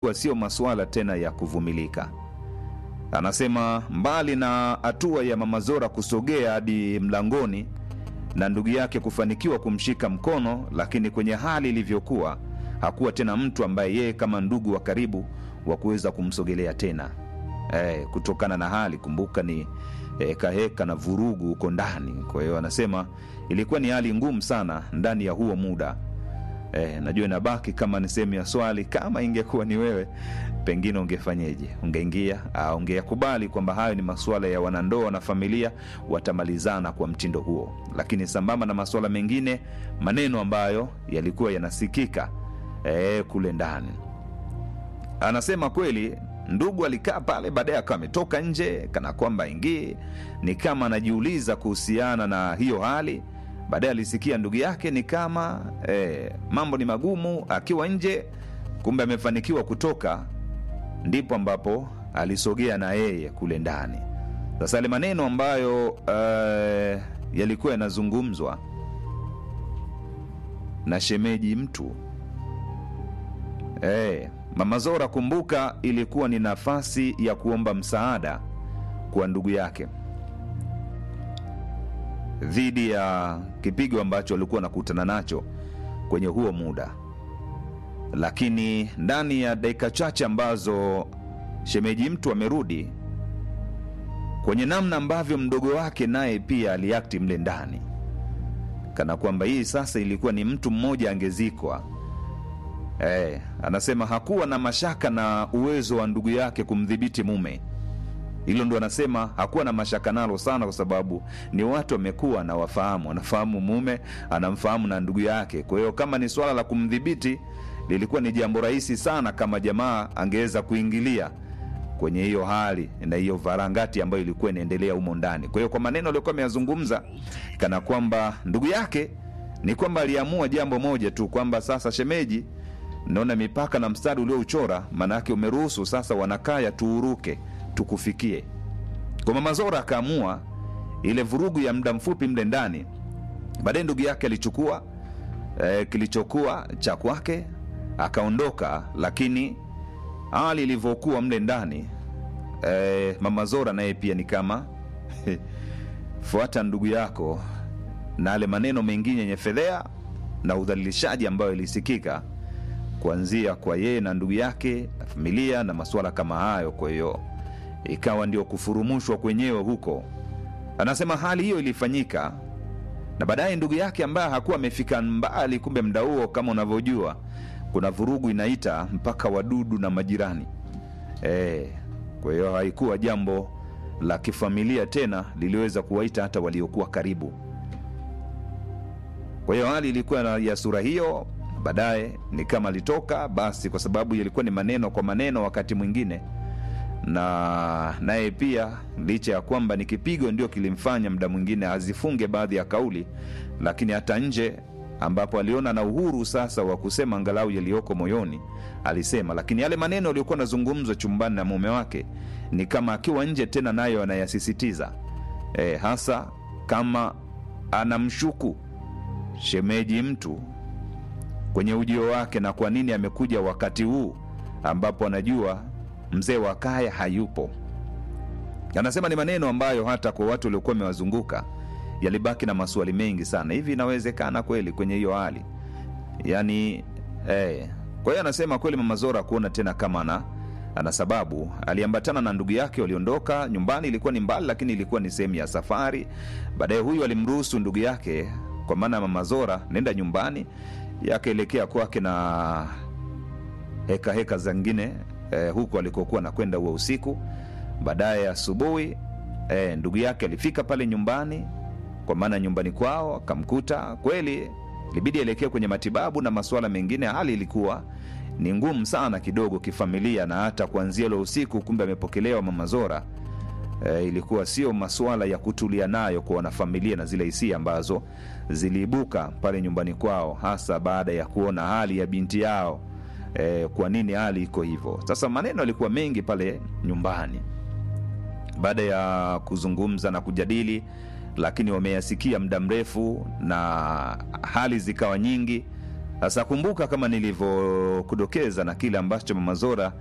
kuwa sio masuala tena ya kuvumilika. Anasema mbali na hatua ya mama Zora kusogea hadi mlangoni na ndugu yake kufanikiwa kumshika mkono, lakini kwenye hali ilivyokuwa, hakuwa tena mtu ambaye yeye kama ndugu wa karibu wa kuweza kumsogelea tena eh, kutokana na hali. Kumbuka ni heka heka na vurugu huko ndani. Kwa hiyo anasema ilikuwa ni hali ngumu sana ndani ya huo muda. Eh, najua inabaki kama ni sehemu ya swali, kama ingekuwa ni wewe, pengine ungefanyeje? Ungeingia au ungeyakubali kwamba hayo ni masuala ya wanandoa na familia, watamalizana kwa mtindo huo? Lakini sambamba na masuala mengine, maneno ambayo yalikuwa yanasikika eh, kule ndani, anasema kweli ndugu alikaa pale, baadaye akawa ametoka nje kana kwamba ingii, ni kama anajiuliza kuhusiana na hiyo hali baadaye alisikia ndugu yake ni kama eh, mambo ni magumu akiwa nje, kumbe amefanikiwa kutoka, ndipo ambapo alisogea na yeye kule ndani. Sasa yale maneno ambayo eh, yalikuwa yanazungumzwa na shemeji mtu eh, mama Zora, kumbuka, ilikuwa ni nafasi ya kuomba msaada kwa ndugu yake dhidi ya kipigo ambacho alikuwa anakutana nacho kwenye huo muda, lakini ndani ya dakika chache ambazo shemeji mtu amerudi, kwenye namna ambavyo mdogo wake naye pia aliakti mle ndani, kana kwamba hii sasa ilikuwa ni mtu mmoja angezikwa. Eh, anasema hakuwa na mashaka na uwezo wa ndugu yake kumdhibiti mume hilo ndo anasema hakuwa na mashaka nalo sana, kwa sababu ni watu wamekuwa na wafahamu, anafahamu mume, anamfahamu na ndugu yake. Kwa hiyo kama ni swala la kumdhibiti, lilikuwa ni jambo rahisi sana kama jamaa angeweza kuingilia kwenye hiyo hali na hiyo varangati ambayo ilikuwa inaendelea humo ndani. Kwa hiyo kwa maneno aliyokuwa ameyazungumza, kana kwamba ndugu yake ni kwamba aliamua jambo moja tu, kwamba sasa shemeji, naona mipaka na mstari uliouchora, maana yake umeruhusu sasa wanakaya tuuruke tukufikie. Kwa mama Zora akaamua ile vurugu ya muda mfupi mle ndani. Baadaye ndugu yake alichukua e, kilichokuwa cha kwake akaondoka, lakini hali ilivyokuwa mle ndani e, mama Zora naye pia ni kama fuata ndugu yako, na ale maneno mengine yenye fedhea na udhalilishaji ambayo ilisikika kuanzia kwa yeye na ndugu yake na familia na masuala kama hayo. Kwa hiyo ikawa ndio kufurumushwa kwenyewe huko. Anasema hali hiyo ilifanyika, na baadaye ndugu yake ambaye hakuwa amefika mbali, kumbe mda huo, kama unavyojua, kuna vurugu inaita mpaka wadudu na majirani e. Kwa hiyo haikuwa jambo la kifamilia tena, liliweza kuwaita hata waliokuwa karibu. Kwa hiyo hali ilikuwa ya sura hiyo. Baadaye ni kama alitoka basi, kwa sababu yalikuwa ni maneno kwa maneno wakati mwingine na naye pia licha ya kwamba ni kipigo ndio kilimfanya muda mwingine azifunge baadhi ya kauli, lakini hata nje ambapo aliona na uhuru sasa wa kusema angalau yaliyoko moyoni alisema. Lakini yale maneno aliyokuwa anazungumzwa chumbani na mume wake ni kama akiwa nje tena nayo anayasisitiza, e, hasa kama anamshuku shemeji mtu kwenye ujio wake na kwa nini amekuja wakati huu ambapo anajua mzee wa kaya hayupo. Anasema ni maneno ambayo hata kwa watu waliokuwa wamewazunguka yalibaki na maswali mengi sana. Hivi inawezekana kweli kwenye hiyo hali yani eh. Kwa hiyo anasema kweli mama Zora kuona tena kama ana, ana sababu. Aliambatana na ndugu yake, waliondoka nyumbani. Ilikuwa ni mbali, lakini ilikuwa ni sehemu ya safari. Baadaye huyu alimruhusu ndugu yake, kwa maana ya mama Zora, nenda nyumbani, yakaelekea kwake na heka heka zingine Eh, huku alikokuwa nakwenda huo usiku. Baadaye asubuhi eh, ndugu yake alifika pale nyumbani, kwa maana nyumbani kwao akamkuta kweli, ilibidi aelekee kwenye matibabu na masuala mengine. Hali ilikuwa ni ngumu sana kidogo kifamilia, na hata kuanzia ule usiku, kumbe amepokelewa mama Zora. Eh, ilikuwa sio masuala ya kutulia nayo kwa wanafamilia na zile hisia ambazo ziliibuka pale nyumbani kwao, hasa baada ya kuona hali ya binti yao. E, kwa nini hali iko hivyo? Sasa maneno yalikuwa mengi pale nyumbani baada ya kuzungumza na kujadili, lakini wameyasikia muda mrefu na hali zikawa nyingi. Sasa kumbuka, kama nilivyokudokeza na kile ambacho Mama Zora